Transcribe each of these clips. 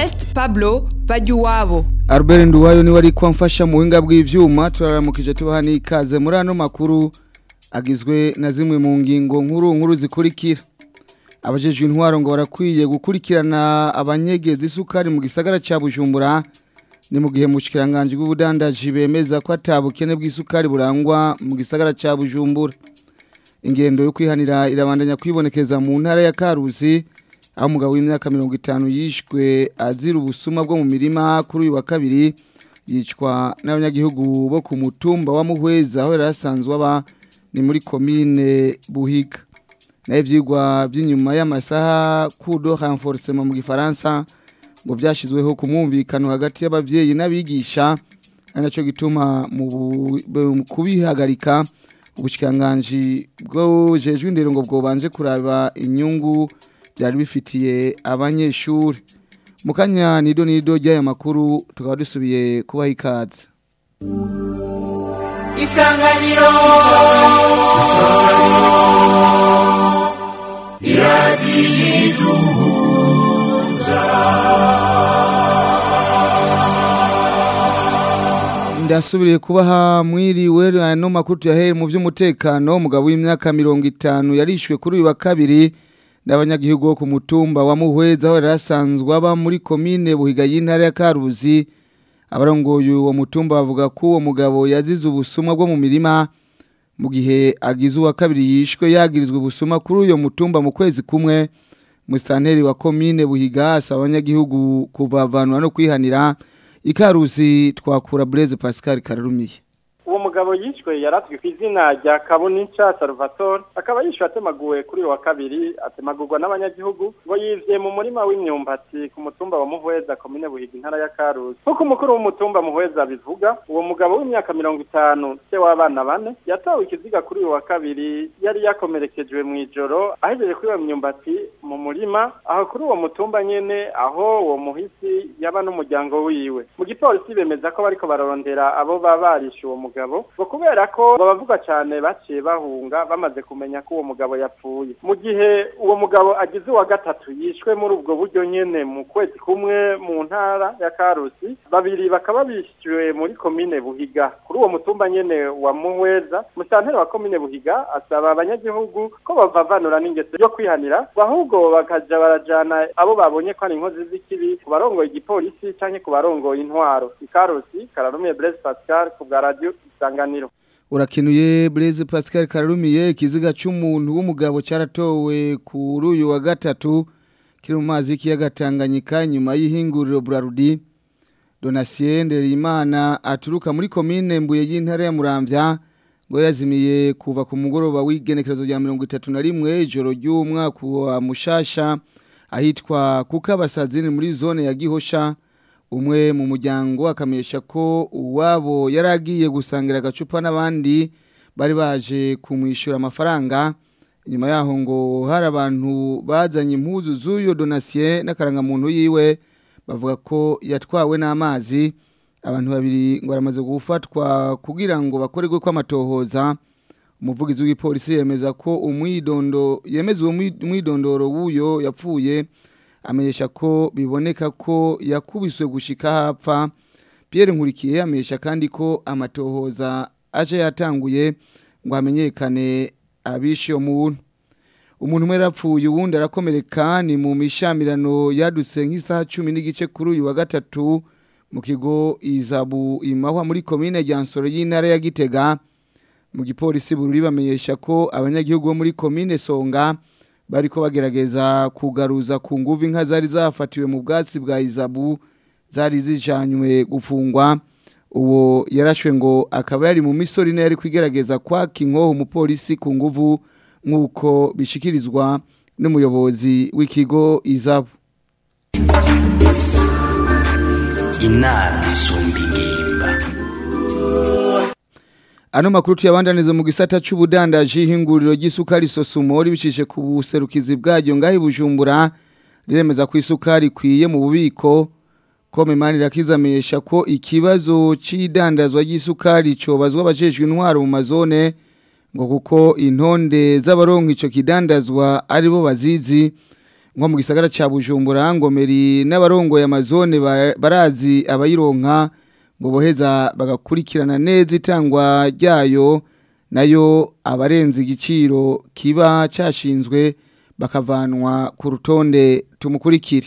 Ernest Pablo Bajuwabo Albert Nduwayo niwe ari kwamfasha mu buhinga bw'ivyuma turaramukije tubaha n'ikaze muri ano makuru agizwe na zimwe mu ngingo nkuru nkuru zikurikira abajejwe intwaro ngo barakwiye gukurikirana abanyegeza isukari mu gisagara ca Bujumbura ni mu gihe mushikiranganje bw'ubudandaji bemeza ko atabukene bw'isukari burangwa mu gisagara ca Bujumbura ingendo yo kwihanira irabandanya kwibonekeza mu ntara ya Karusi aho umugabo w'imyaka mirongo itanu yishwe azira ubusuma bwo mu mirima kuri uyu wa kabiri yicwa n'abanyagihugu bo ku mutumba wa Muhweza aho yari asanzwe aba ni muri komine Buhiga naho ivyigwa by'inyuma y'amasaha kudo renforcement mu gifaransa ngo byashizweho ku mwumvikano hagati y'abavyeyi n'abigisha ari naco gituma mu bu- kubihagarika ubushikanganje bwo jejwe indero ngo bwobanje kuraba inyungu byari bifitiye abanyeshuri mu kanya nido nido ry'aya makuru tukaba dusubiye kubaha ikaze isanganiro ndasubiriye kubaha mwiriwe ano makuru tuyahere mu by'umutekano umugabo w'imyaka mirongo itanu yarishwe kuri uyu wa kabiri n'abanyagihugu bo ku mutumba wa Muhweza aho yari asanzwe aba muri komine Buhiga y'intara ya Karuzi abarongoye uwo mutumba bavuga ko uwo mugabo yazize ubusuma bwo mu mirima mu gihe agize uwa kabiri yishwe yagirizwe ubusuma kuri uyo mutumba mu kwezi kumwe musitanteri wa komine Buhiga asaba abanyagihugu kuvavanwa no kwihanira ikaruzi twakura Blaise Pascal Kararumiye uwo mugabo yishwe yaratwe ku izina rya kabunica salvatore akaba yishwe atemaguwe kuri uyu wa kabiri atemagurwa n'abanyagihugu ngo yivye mu murima w'imyumbati ku mutumba wa muhweza komine buhiga intara ya karuzi nk'uko umukuru w'umutumba muhweza bivuga uwo mugabo w'imyaka mirongo itanu se w'abana bane yatawe ikiziga kuri uyu wa kabiri yari yakomerekejwe mu ijoro ahejeje kuri iyo myumbati mu murima aho kuri uwo mutumba nyene aho uwo muhisi yaba n'umuryango wiwe mu gipolisi bemeza ko bariko bararondera abo baba barishe uwo mugabo ngo kubera ko babavuga cyane baciye bahunga bamaze kumenya ko uwo mugabo yapfuye mu gihe uwo mugabo agize uwa gatatu yishwe muri ubwo buryo nyene mu kwezi kumwe mu ntara ya karusi babiri bakaba bishyuwe muri komine buhiga kuri uwo mutumba nyene wa muhweza musanteri wa komine buhiga asaba abanyagihugu ko bavavanura n'ingeso yo kwihanira ngo ahubwo bakaja barajana abo babonye ko ari inkozi z'ikibi ku barongoye igipolisi canke ku barongoye intwaro ikarusi kararumiye Blaise Pascal ku bwa radio isanganiro urakenuye Blaise Pascal Kararumiye ikiziga cy'umuntu w'umugabo cyaratowe kuri uyu wa gatatu kiri mu mazi y'ikiyaga Tanganyika nyuma y'ihinguriro Brarudi Donatien Nderimana aturuka muri komine Mbuye y'intara ya Muramvya ngo yazimiye kuva ku mugoroba w'igenekerezo rya 31 ijoro ry'umwaka wa Mushasha ahitwa Kukabasazini muri zone ya Gihosha umwe mu muryango akamenyesha ko uwabo yari agiye gusangira agacupa n'abandi bari baje kumwishyura amafaranga inyuma yaho ngo hari abantu bazanye impuzu z'uyo donasiye n'akarangamuntu yiwe bavuga ko yatwawe n'amazi abantu babiri ngo baramaze gufatwa kugira ngo bakorerwe kw'amatohoza umuvugizi w'ipolisi yemeza ko umwidondo yemeza uwo mwidondoro w'uyo yapfuye amenyesha ko biboneka ko yakubiswe gushika hapfa Pierre Nkurikiye amenyesha kandi ko amatohoza aje yatanguye ngo hamenyekane abishe umuntu umuntu umwe yarapfuye uwundi arakomereka ni mu mishamirano yadutse nk'isaha cumi n'igice kuri uyu wa gatatu mu kigo izabu imahwa muri komine Ryansoro y'intara ya Gitega mu gipolisi bururi bamenyesha ko abanyagihugu bo muri komine Songa bariko bagerageza kugaruza ku nguvu inka zari zafatiwe mu bwatsi bwa izabu zari zijanywe gufungwa uwo yarashwe ngo akaba yari mu misori ine yari kwigerageza kwaka inkoho umupolisi ku nguvu nk'uko bishikirizwa n'umuyobozi w'ikigo izabu inama isumba ingimba Ano makuru tuyabandaniza mu gisata c'ubudandaji hinguriro ry'isukari sosumori bicishe ku buserukizi bwaryo ngahi bujumbura riremeza ko isukari kwiye mu bubiko ko memani rakizamenyesha ko ikibazo c'idandazwa ry'isukari cobazwa abajejwe intwaro mu mazone ngo kuko intonde z'abaronka ico kidandazwa aribo bazizi nko mu gisagara ca Bujumbura ngomeri n'abarongoye amazone ba- barazi abayironka ngo boheza bagakurikirana neza itangwa ryayo nayo abarenze igiciro kiba cashinzwe bakavanwa ku rutonde tumukurikire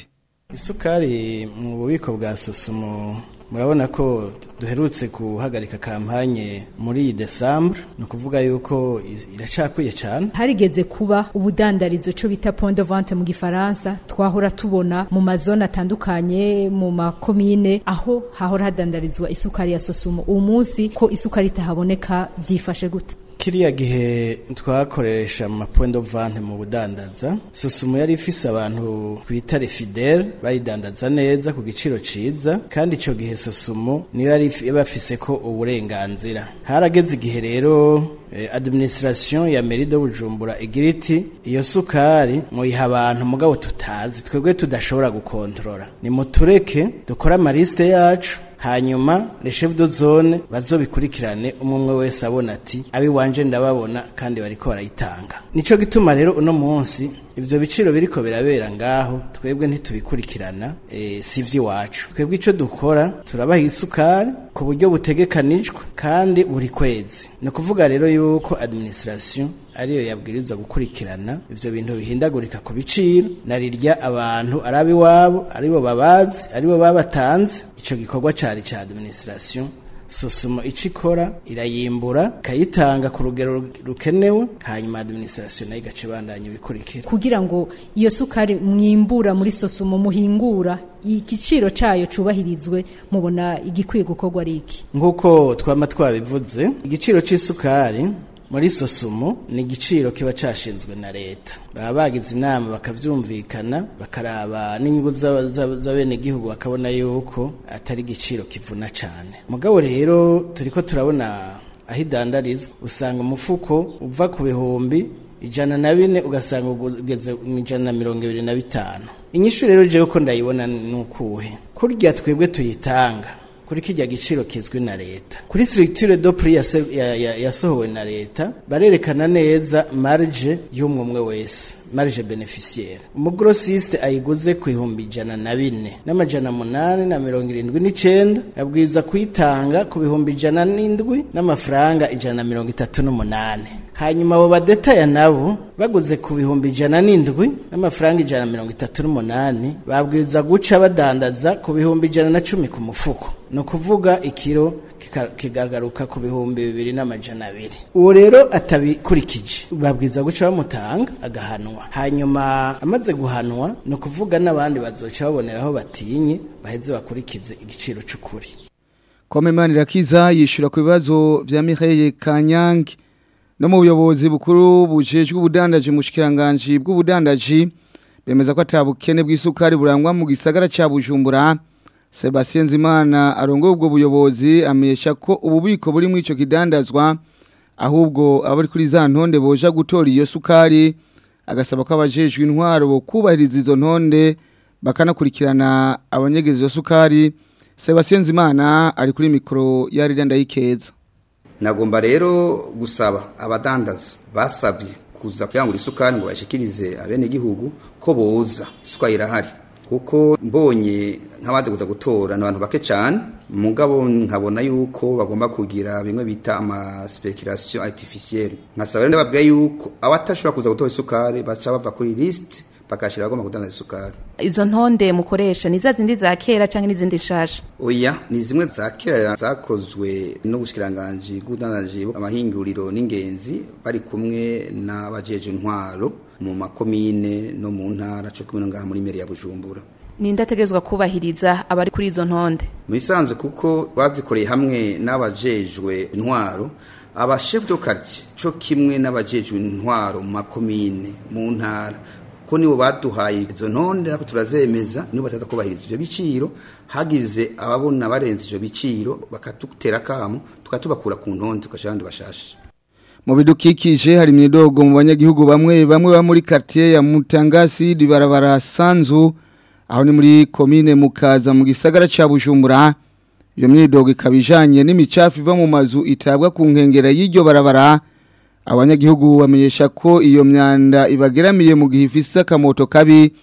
isukari mu bubiko bwa susumo murabona ko duherutse guhagarika kampanye muri desambure ni ukuvuga yuko i- iracakwiye cyane harigeze kuba ubudandarizo cyo bita point de vente mu gifaransa twahora tubona mu mazone atandukanye mu makomine aho hahora hadandarizwa isukari ya sosumo uwo munsi ko isukari itahaboneka byifashe gute kiriya gihe twakoresha mu point de vente mu budandaza susumo yari ifise abantu twita refidele bayidandaza neza ku giciro ciza kandi ico gihe susumo niyo yari if- bafise ko uburenganzira harageze igihe rero eh, administration ya mairie de Bujumbura igira iti iyo sukari muyiha abantu mugabo tutazi twebwe tudashobora gukontrola ni mutureke dukore amaliste yacu hanyuma le chef de zone bazobikurikirane umwe umwe wese abona ati abi wanje ndababona kandi bariko barayitanga nico gituma rero uno munsi ivyo biciro biriko birabera ngaho twebwe ntitubikurikirana e, si iwacu twebwe ico dukora turabaha isukari ku buryo butegekanijwe kandi buri kwezi ni ukuvuga rero yuko administration ariyo yabwirizwa gukurikirana ivyo bintu bihindagurika ku biciro narirya abantu arabi wabo aribo babazi aribo babatanze ico gikorwa cari ca administration sosumo ico ikora irayimbura ikayitanga ku rugero rukenewe hanyuma administration nayo igaca ibandanya ibikurikira kugira ngo iyo sukari mwimbura muri sosumo muhingura igiciro cayo cubahirizwe mubona igikwiye gukorwa ari iki nk'uko twama twabivuze igiciro c'isukari muri sosumo ni igiciro kiba cashinzwe na leta baba bagize inama bakavyumvikana bakaraba n'inyungu za- za- z'abenegihugu bakabona yuko atari igiciro kivuna cane mugabo rero turiko turabona aho idandarizwa usanga umufuko uva ku bihumbi ijana na bine ugasanga ugeze mu ijana na mirongo ibiri na bitanu inyishu rero jewe ko ndayibona ni ukuhe kurya twebwe tuyitanga kuri kijya giciro kizwi na leta kuri structure do prix yase- ya- ya- yasohowe na leta barerekana neza marge y'umwe umwe wese marge beneficiaire umugrossiste ayiguze ku ihumbi ijana na bine n'amajana munani na mirongo irindwi n'icenda abwiriza kuyitanga ku bihumbi ijana n'indwi n'amafaranga ijana na mirongo itatu n'umunani hanyuma abo badetaya nabo baguze ku bihumbi ijana n'indwi n'amafaranga ijana na mirongo itatu n'umunani babwiriza guca badandaza ku bihumbi ijana na cumi ku mufuko ni ukuvuga ikiro kika- kikagaruka ku bihumbi bibiri n'amajana abiri uwo rero atabikurikije babwiriza guca bamutanga agahanwa hanyuma amaze guhanwa ni ukuvuga n'abandi bazoca baboneraho batinye baheze bakurikize igiciro c'ukuri Komemani Rakiza yishura ku bibazo vya Mireille Kanyange no mu buyobozi bukuru bujejwe ubudandaji mu shikiranganje bw'ubudandaji bemeza ko atabukene bw'isukari burangwa mu gisagara ca Bujumbura Sebastien Nzimana arongoye ubwo buyobozi amesha ko ububiko buri mu ico kidandazwa ahubwo abari kuri za ntonde boja gutora iyo sukari agasaba ko abajejwe intwaro bo kubahiriza izo ntonde bakanakurikirana abanyegeza iyo sukari Sebastien Nzimana ari kuri mikoro ya Rida Ndayikeza nagomba rero gusaba abadandaza basabye kuza kuyangura isukari ngo bashikirize abenegihugu ko boza isukari irahari kuko mbonye nk'abaje kuza gutora ni abantu bake cyane mugabo nkabona yuko bagomba kugira bimwe bita ama speculation artificielle nkasaba rero ndababwira yuko abatashobora kuza gutora isukari baca bava kuri list bakashira bagomba kudandaza isukari izo ntonde mukoresha ni za zindi za kera canke n'izindi nshasha oya ni zimwe za kera zakozwe n'ubushikiranganji bw'ubudandaji amahinguriro n'ingenzi bari kumwe n'abajeje intwaro mu makomine no mu ntara co kumwe no ngaha muri meri ya bujumbura ninde ategerezwa kubahiriza abari kuri izo ntonde mu bisanzwe kuko bazikoreye hamwe n'abajejwe intwaro aba chef de quartier co kimwe n'abajejwe intwaro mu makomine mu ntara ko nibo baduhaye izo ntonde nako turazemeza nibo batata kubahiriza ivyo biciro hagize ababona barenze ivyo biciro bakatutera kamo tukatubakura ku ntonde tukashira abandi bashashe mu bidukikije hari imyidogo mu banyagihugu bamwe bamwe ba muri quartier ya Mutangasi ribarabara Sanzu aho ni muri commune Mukaza mu gisagara ca Bujumbura iyo myidogo ikabijanye n'imicafu iva mu mazu itabwa ku nkengera y'iryo barabara abanyagihugu bamenyesha ko iyo myanda ibageramiye mu gihe ifise akamoto kabi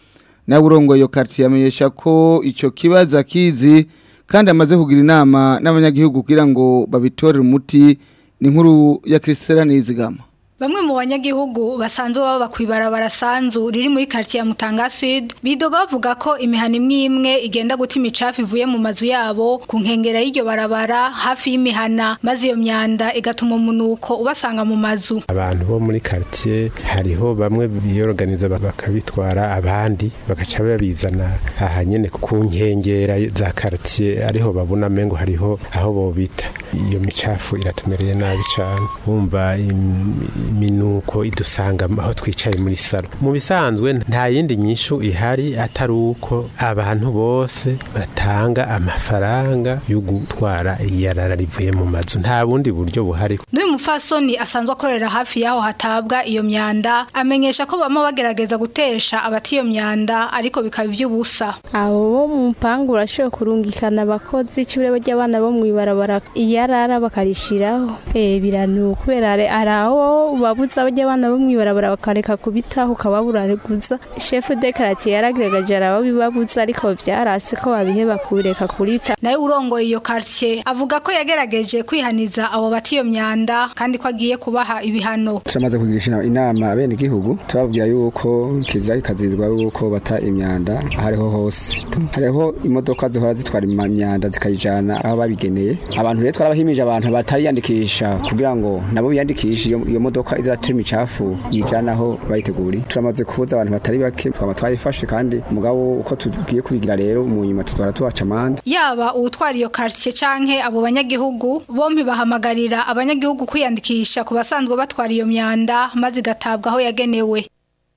nawe urongoye iyo quartier amenyesha ko ico kibazo akizi kandi amaze kugira inama n'abanyagihugu kugira ngo babitorere umuti ni nkuru ya Christelle Nizigama Bamwe mu banyagihugu basanzwe baba kwibarabara sanzu riri muri quartier ya Mutanga Sud bidoga bavuga ko imihana imwe imwe igenda guta imicafu ivuye mu mazu yabo ku nkengera y'iryo barabara hafi y'imihana maze iyo myanda igatuma umunuko ubasanga mu mazu abantu bo muri quartier hariho bamwe biyorganiza bakabitwara abandi bagaca babizana aha nyene ku nkengera za quartier ariho babona mengo hariho aho bobita iyo micafu iratumereye nabi cyane wumva iminuko idusanga aho twicaye muri salo mu bisanzwe nta yindi nyishu ihari atari uko abantu bose batanga amafaranga yo gutwara iyarara rivuye mu mazu nta bundi buryo buhari n'uyu mufasoni asanzwe akorera hafi y'aho hatabwa iyo myanda amenyesha ko bama bagerageza gutesha abati iyo myanda ariko bikaba iby'ubusa abo bo mu mpangu urashoboye kurungikana abakozi icibure ry'abana bo mu ibarabara iyarara bakarishiraho eh biranu kubera ari aho babuza abajya abana bo mu ibarabara bakareka kubitaho ukababuraguza shefu de karatiye yaragaragaje arabo bibabuza ariko byarase ko babiheba kureka kurita nawe urongoye iyo quartier avuga ko yagerageje kwihaniza abo bati iyo myanda kandi ko agiye kubaha ibihano turamaze kugirisha inama bene igihugu tubabwira yuko kizira kikazizwa yuko bata imyanda ahariho hose hariho imodoka zihora zitwara imyanda zikayijana aho babigeneye abantu rero twarabahimije abantu batariyandikisha kugira ngo nabo biyandikishe iyo modoka izatuma imicafu yijana aho bayiteguriye turamaze kubuza abantu batari bake twaba twayifashe kandi umugabo uko tugiye kubigira rero mu nyuma tutwara tubaca amande yaba uwutwara iyo quartier canke abo banyagihugu bompi bahamagarira abanyagihugu kwiyandikisha ku basanzwe batwara iyo myanda maze igatabwa aho yagenewe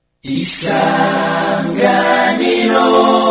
isanganiro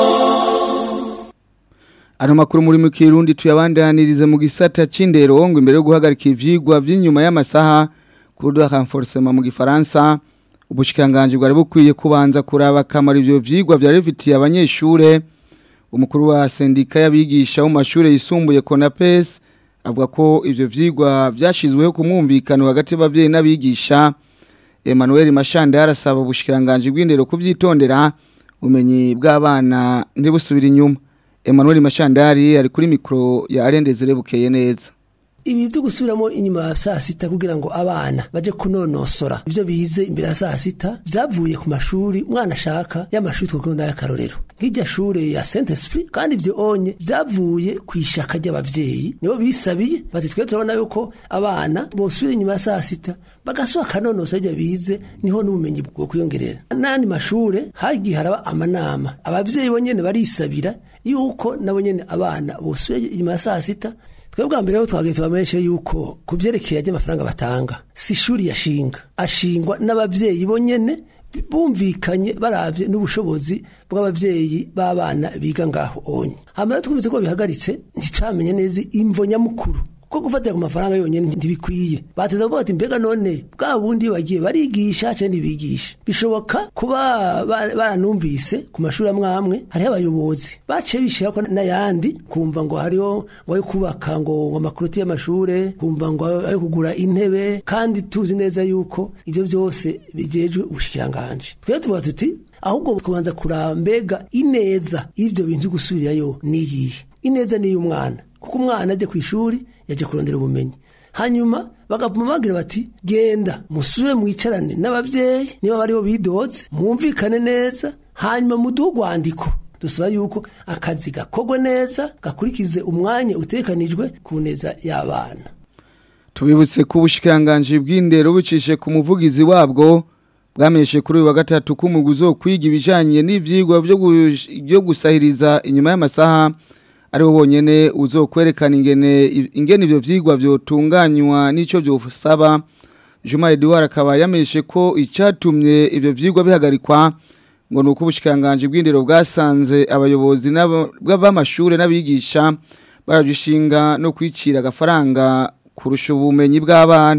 Ano makuru muri mu Kirundi tuyabandanirize mu gisata c'indero ngo imbere yo guhagarika ivyigwa vy'inyuma y'amasaha kuri renforcement mu gifaransa ubushikanganje bwari bukwiye kubanza kuraba kamara ivyo vyigwa vyari bifitiye abanyeshure umukuru wa sendika y'abigisha mu mashure yisumbuye Konapes avuga ko ivyo vyigwa vyashizweho kumwumvikano hagati y'abavyeyi n'abigisha Emmanuel Mashanda yarasaba ubushikanganje bw'indero kuvyitondera umenyi bw'abana ntibusubira inyuma Emmanuel Mashandari ari kuri mikro ya Arendezere bukeye neza ibi byo gusubiramo inyuma ya saa sita kugira ngo abana baje kunonosora ibyo bize imbere ya saa sita byavuye ku mashuri umwana ashaka y'amashuri twakunda y'akarorero nk'irya shure ya Saint Esprit kandi ibyo onye byavuye ku ishaka ry'abavyeyi nibo bisabiye bati twe turabona yuko abana bosubira inyuma ya saa sita bagasohoka kanonosa ibyo bize niho n'ubumenyi bwo kwiyongerera n'andi mashure hagiye haraba amanama abavyeyi bonyene barisabira yuko nabo nyene abana bosubira inyuma ya saa sita twebwe bwa mbere ho twagiye tubamenyeshe yuko ku byerekeye ry'amafaranga batanga si ishuri yashinga ashingwa n'abavyeyi bonyene bumvikanye baravye n'ubushobozi bw'abavyeyi b'abana biga ngaho onye hama twumvise ko bihagaritse nticamenye neza imvo nyamukuru ko gufatira ku mafaranga yonyene ntibikwiye bateza kuvuga bati mbega none bwa bundi bagiye barigisha cyangwa ntibigisha bishoboka kuba baranumvise ku mashuri amwe amwe hariho abayobozi baciye bishira ko n'ayandi kumva ngo hariho ngo ayo kubaka ngo amakuroti y'amashure kumva ngo ayo kugura intebe kandi tuzi neza yuko ibyo byose bijejwe ubushikiranganje twebwe tuvuga tuti ahubwo kubanza kuraba mbega ineza y'ibyo bintu gusubirayo niyihe ineza ni iy'umwana kuko umwana ajya ku ishuri yaje kurondera ubumenyi hanyuma bagapuma bagira bati genda musubire mwicarane n'abavyeyi niba bariho bidoze mwumvikane neza hanyuma muduhe urwandiko dusaba yuko akazi gakorwe neza gakurikize umwanya utekanijwe ku neza y'abana tubibutse ko ubushikiranganje bw'indero bucishe ku muvugizi wabwo bwamenyeshe kuri uyu wa gatatu ko umuguzi wo kwiga ibijanye n'ivyigwa byo gusahiriza inyuma y'amasaha ariwo wonyene uzokwerekana ingene ingene ivyo vyigwa vyotunganywa n'ico vyosaba Juma Edouard akaba yamenyeshe ko icatumye ivyo vyigwa bihagarikwa ngo nuko ubushikanganje bw'indero bwasanze abayobozi b'amashure n'abigisha barajishinga no kwicira agafaranga kurusha ubumenyi bw'abana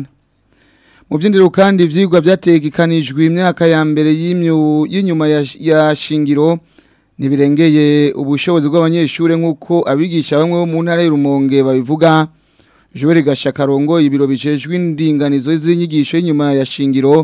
mu by'indero kandi ivyigwa byategekanijwe imyaka ya mbere y'inyuma ya shingiro ntibirengeye ubushobozi bw'abanyeshuri nk'uko abigisha bamwe bo mu ntara y'urumonge babivuga Joel Gashakarongo ibiro bijejwe indinganizo z'inyigisho y'inyuma ya shingiro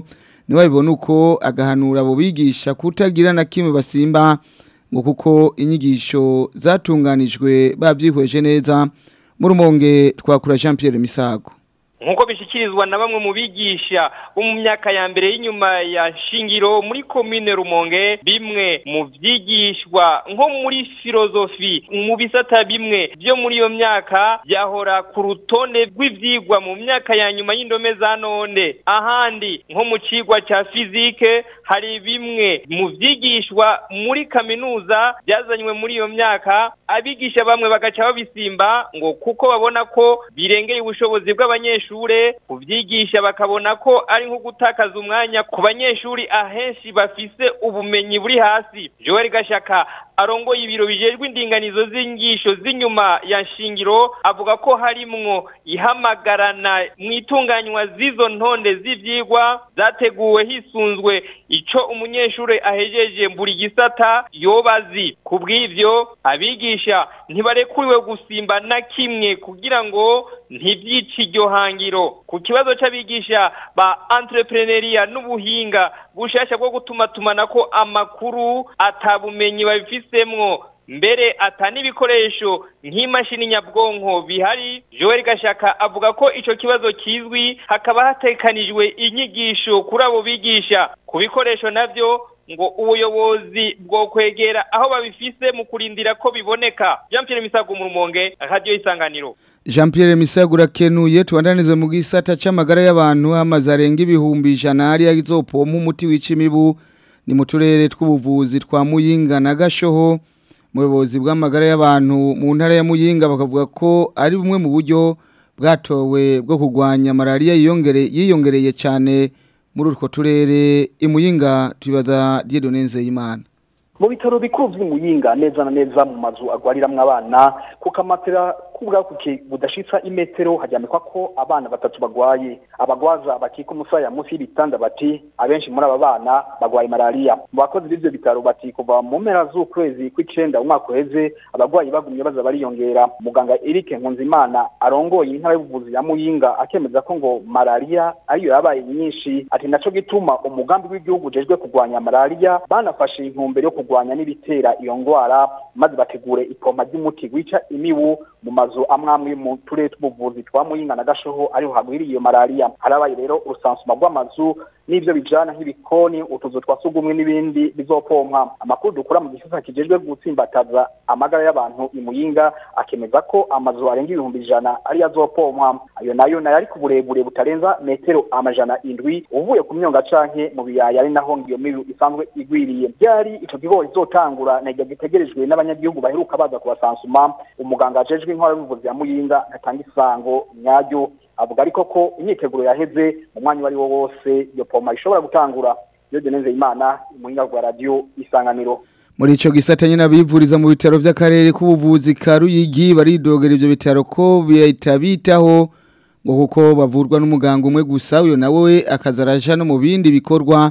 ntibabibone uko agahanura abo bigisha kutagira na kimwe basimba ngo kuko inyigisho zatunganijwe babyihweje neza mu rumonge twakura Jean Pierre Misago nkuko bishyikirizwa na bamwe mu bigisha bo mu myaka ya mbere y'inyuma ya shingiro muri komine rumonge bimwe mu byigishwa nko muri filozofi mu bisata bimwe byo muri iyo myaka byahora ku rutonde rw'ibyigwa mu myaka ya nyuma y'indome za none ahandi nko mu cigwa cya fizike hari bimwe mu byigishwa muri kaminuza byazanywe muri iyo myaka abigisha bamwe bagaca babisimba ngo kuko babona ko birengeye ubushobozi bw'abanyeshuri abanyeshure kuvyigisha bakabona ko ari nko gutakaza umwanya ku banyeshuri ahenshi bafise ubumenyi buri hasi Joel Gashaka arongoye ibiro bijejwe indinganizo z'ingisho z'inyuma ya shingiro avuga ko harimwo ihamagarana mu itunganywa z'izo ntonde z'ivyigwa zateguwe hisunzwe ico umunyeshuri ahejeje buri gisata yobazi kubw'ivyo abigisha ntibarekuriwe gusimba na kimwe kugira ngo ntivyice iryo hangiro ku kibazo c'abigisha ba entrepreneuria n'ubuhinga bushasha bwo gutuma tumanako amakuru atabumenyi babifisemwo mbere ata n'ibikoresho nk'imashini nyabwonko bihari Joel Gashaka avuga ko ico kibazo kizwi hakaba hatekanijwe inyigisho kuri abo bigisha ku bikoresho navyo ngo ubuyobozi bwo kwegera aho babifise mu kurindira ko biboneka Jean Pierre Misago mu rumonge radio isanganiro Jean Pierre Misago rakenuye tuandanize mu gisata c'amagara y'abantu hamaze arenga ibihumbi ijana ari azopompa umuti w'icimibu ni mu turere tw'ubuvuzi twa Muyinga na Gashoho muyobozi bw'amagara y'abantu mu ntara ya Muyinga bakavuga ko ari bumwe mu buryo bwatowe bwo kurwanya malaria yiyongereye yiyongereye cyane muri utwo turere imuyinga tubaza Dieudonne Nzeyimana mu bitaro bikuru by'imuyinga neza na neza mu mazu agwariramwo abana kuko amatera kubwakuke budashitsa imetero hajyamikwa ko abana batatu bagwaye abagwaza bakika umusaya munsi y'ibitanda bati abenshi muri aba bana bagwaye malaria mu bakozi b'ivyo bitaro bati kuva mu mpera z'ukwezi kw'icenda umwaka uheze abagwayi bagumye baza bariyongera muganga Eric Nkunzimana arongoye intara y'ubuvuzi ya Muyinga akemeza ko ngo malaria ariyo yabaye nyinshi ati naco gituma umugambi w'igihugu ujejwe kurwanya malaria banafashe intumbero yo kurwanya n'ibitera iyo ngwara maze bategure ipompa ry'umuti wica imibu mu mazu amwamwe mu turere tw'ubuvuzi twa Muyinga na Gashoho ariho hagwiriye iyo malaria harabaye rero urusansuma rw'amazu n'ivyo bijana nk'ibikoni utuzu twa sugumwe n'ibindi bizopompa amakuru dukura mu gisata kijejwe gutsimbataza amagara y'abantu imuyinga akemeza ko amazu arenga ibihumbi ijana ari azopompa ayo nayo nayo ari ku burebure butarenza metero amajana indwi uvuye ku myonga canke mu biyaya ari naho ngiyo mibu isanzwe igwiriye byari ico kigo izotangura nagiye gitegerejwe n'abanyagihugu baheruka baza kubasansuma umuganga ajejwe intwara y'ubuvuzi ya muyinga atanga isango nyaryo avuga ariko ko imyiteguro yaheze mu mwanya uwo ari wo wose iyo poma ishobora gutangura iyo deneze imana umuhinga rwa radiyo isanganiro muri ico gisata nyine abivuriza mu bitaro vy'akarere k'ubuvuzi ka Ruyigi baridogera ivyo bitaro ko bitabitaho ngo kuko bavurwa n'umuganga umwe gusa uyo nawe akazaraja no mu bindi bikorwa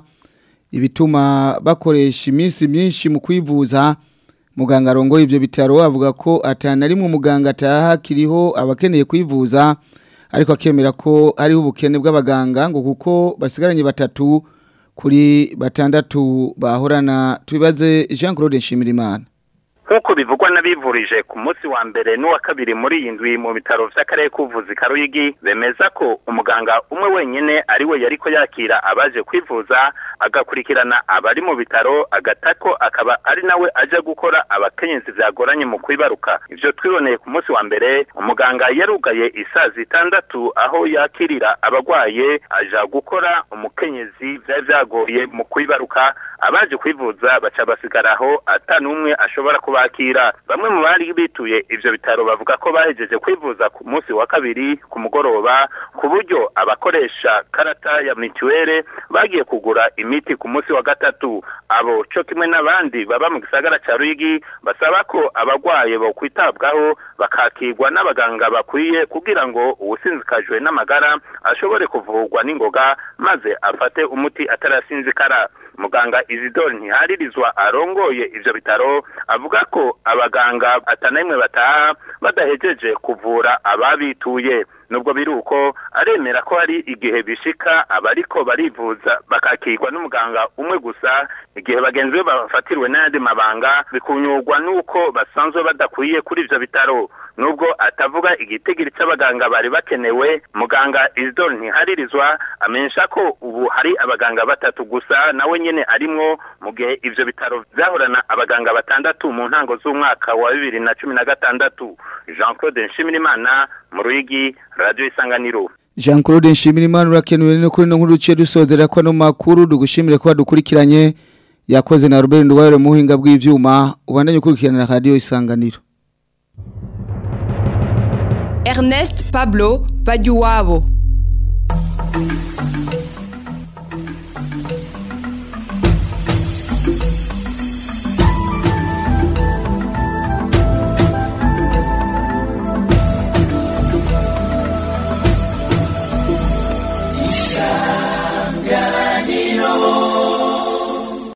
ibituma bakoresha iminsi myinshi mu kwivuza muganga arongoye ivyo bitaro avuga ko atana rimwe umuganga ataha kiriho abakeneye kwivuza ariko akemera ko hariho ubukene bw'abaganga ngo kuko basigaranye batatu kuri batandatu bahorana tubibaze Jean Claude Nshimirimana nk'uko bivugwa n'abivurije ku munsi wa mbere n'uwa kabiri muri iyi ndwi mu bitaro vy'akarere k'ubuvuzi ka Ruyigi bemeza ko umuganga umwe wenyene ari we yariko yakira abaje kwivuza agakurikirana abari mu bitaro agatako akaba ari nawe aje gukora abakenyezi vyagoranye mu kwibaruka ivyo twiboneye ku munsi wa mbere umuganga yarugaye isaa zitandatu aho yakirira abagwaye aja gukora umukenyezi vyari vyagoye mu kwibaruka abaje kwivuza baca basigaraho ata n'umwe ashobora kubakira bamwe mu bari bituye ivyo bitaro bavuga ko bahejeje kwivuza ku munsi wa kabiri ku mugoroba ku buryo abakoresha karata ya mituwere bagiye kugura imiti ku munsi wa gatatu abo co kimwe n'abandi baba mu gisagara ca Ruyigi basaba ko abagwaye bo kwitabwaho bakakirwa n'abaganga bakwiye kugira ngo uwusinzikajwe n'amagara ashobore kuvurwa n'ingoga maze afate umuti atarasinzikara muganga Isidore ntiharirizwa arongoye ivyo bitaro avuga ko abaganga atanamwe bataha badahejeje kuvura ababituye nubwo biri uko aremera ko hari igihe bishika abariko barivuza bakakirwa n'umuganga umwe gusa igihe bagenzi be bafatiriwe n'ayandi mabanga bikunyurwa n'uko basanzwe badakwiye kuri ivyo bitaro nubwo atavuga igitigiri c'abaganga bari bakenewe muganga Isidore ntiharirizwa amenyesha ko ubu hari abaganga batatu gusa nawe nyene arimwo mu gihe ivyo bitaro vyahorana abaganga batandatu mu ntango z'umwaka wa bibiri na cumi na gatandatu Jean Claude Nshimirimana mu Ruyigi Radio Isanganiro Jean Claude Nshimirimana urakenuye no kuri no nkuru duciye dusozera ko no makuru dugushimire ko badukurikiranye yakoze na Robert Nduwayo mu buhinga bw'ivyuma ubandanye ukurikirana Radio Isanganiro Ernest Pablo Bajuwabo Isa